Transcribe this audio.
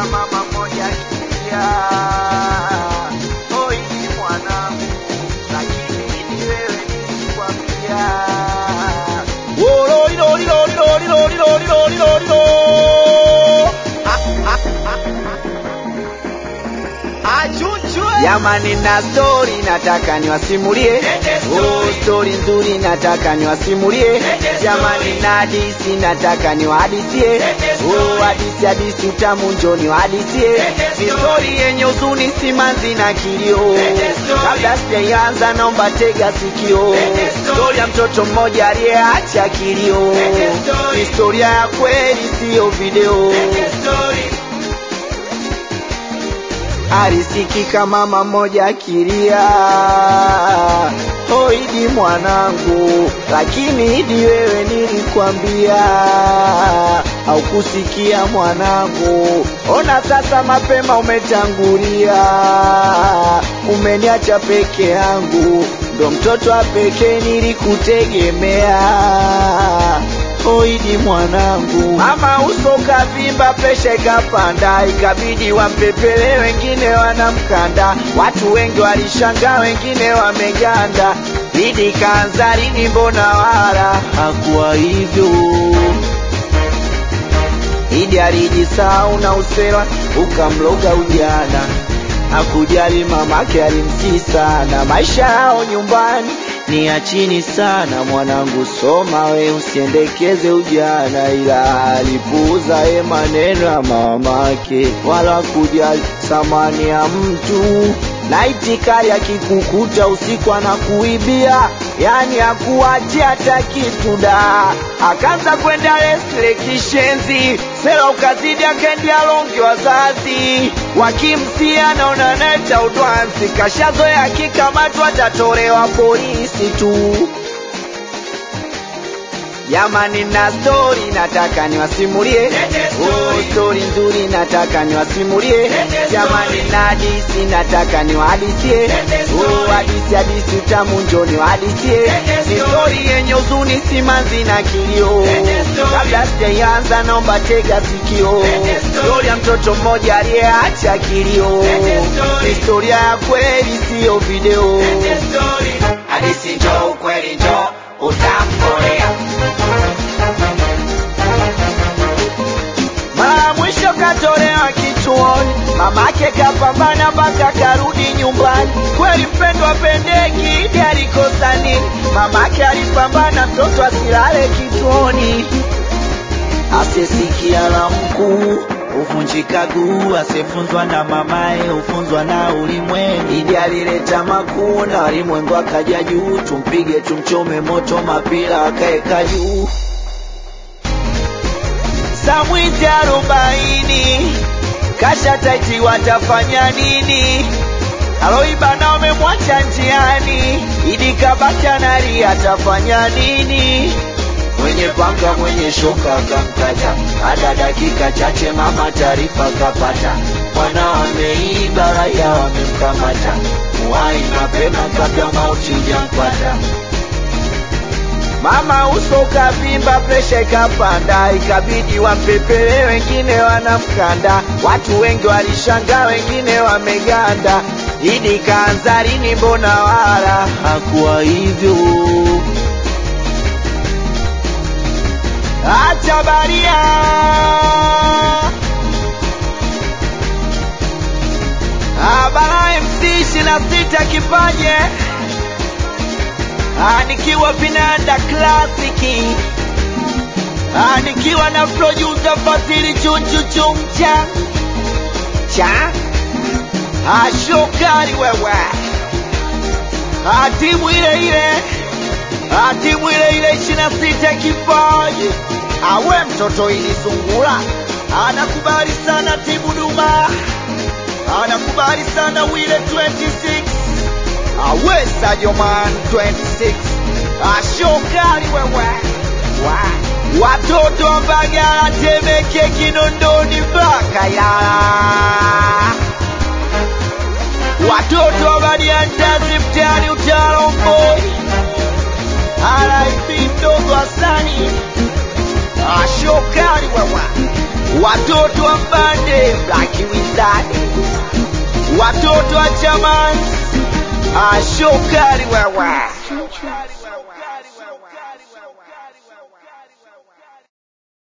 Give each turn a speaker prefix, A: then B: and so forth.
A: mama moja akilia, oi mwanangu, lakini ni wewe nilikwambia. Jamani, na stori nataka niwasimulie, oh, stori nzuri nataka niwasimulie. Jamani, na hadisi nataka niwahadisie, oh, hadisi hadisi utamu njo niwahadisie. Ni stori yenye huzuni, simanzi na kilio. Kabla sijaianza, naomba tega sikio. Stori ya mtoto mmoja aliyeacha kilio, ni historia ya kweli, siyo video. alisikika mama moja akilia, oh Idi mwanangu, lakini Idi wewe nilikwambia, haukusikia mwanangu. Ona sasa mapema umetangulia, umeniacha peke yangu, ndo mtoto wa pekee nilikutegemea. Oidi mwanangu, mama uso kavimba, presha ikapanda, ikabidi wampepele, wengine wanamkanda. Watu wengi walishangaa, wengine wameganda. Idi kaanza lini? Mbona wala hakuwa hivyo. Idi alijisahau na usera ukamloga ujana, hakujali mamake alimsii sana. Maisha yao nyumbani ni ya chini sana. Mwanangu soma we, usiendekeze ujana, ila alipuuza ye maneno ya mamake, wala kujali thamani ya mtu na itikari akikukuta usiku anakuibia, yani akuachia hata kitu da. Akaanza kwenda lesle kishenzi, sela ukazidi, akaendea longi wazazi wakimsia, naona neta udwansi, kashazoea akikamatwa atatolewa polisi tu. Jamani, na stori nataka niwasimulie, oh, stori nzuri nataka niwasimulie. Jamani, na hadisi nataka niwahadisie, oh, hadisi hadisi utamu njo niwahadisie. Ni stori yenye huzuni, simanzi na kilio. Kabla sijaianza, naomba tega sikio. Stori ya mtoto mmoja aliyeacha kilio, ni historia ya kweli, siyo video.
B: Hadisi njo ukweli njo utamkolea.
A: Mara ya mwisho katolewa kituoni, mamake kapambana mpaka karudi nyumbani. Kweli mpendwa pendeki, Idi alikosa nini? Mamake alipambana mtoto asilale kituoni, asiyesikia la mkuu huvunjika guu, asiyefunzwa na mamaye hufunzwa na ulimwengu. Idi alileta makuu na walimwengu akaja juu, tumpige tumchome moto, mapira akaeka juu Samwizi arobaini kasha taiti, watafanya nini? Aloiba na wamemwacha njiani, Idi kabaki analia, atafanya nini? Mwenye panga mwenye shoka akamkata, hada dakika chache mama taarifa kapata, mwana ameiba, raia wamemkamata, muwai mapema kabla mauti ijampata. Mama uso ukavimba, presha ikapanda, ikabidi wampepele, wengine wanamkanda. Watu wengi walishangaa, wengine wameganda. Idi kaanza lini? Mbona wala hakuwa hivyo. Acha baria Abara MC ishirini na sita kipaje Ah, nikiwa vinanda klasiki Ah, nikiwa na producer Fadhili chunchu chumcha cha Ah, shokari wewe Ah, timu ile ile Ah, timu ile ile ishirini na sita kipaji awe mtoto ili sungura anakubali sana timu Duma anakubali sana wile 26 awe Sadio Man 26 ashokali wewe wa watoto wa Mbagala, Temeke, Kinondoni mpaka Ilala, watoto wa Badiantazi mtaani Utalomboi, RIP mdogo Hasani ashokali wewe watoto wa mbande Black Wizard, watoto wa chamani ashokari wewe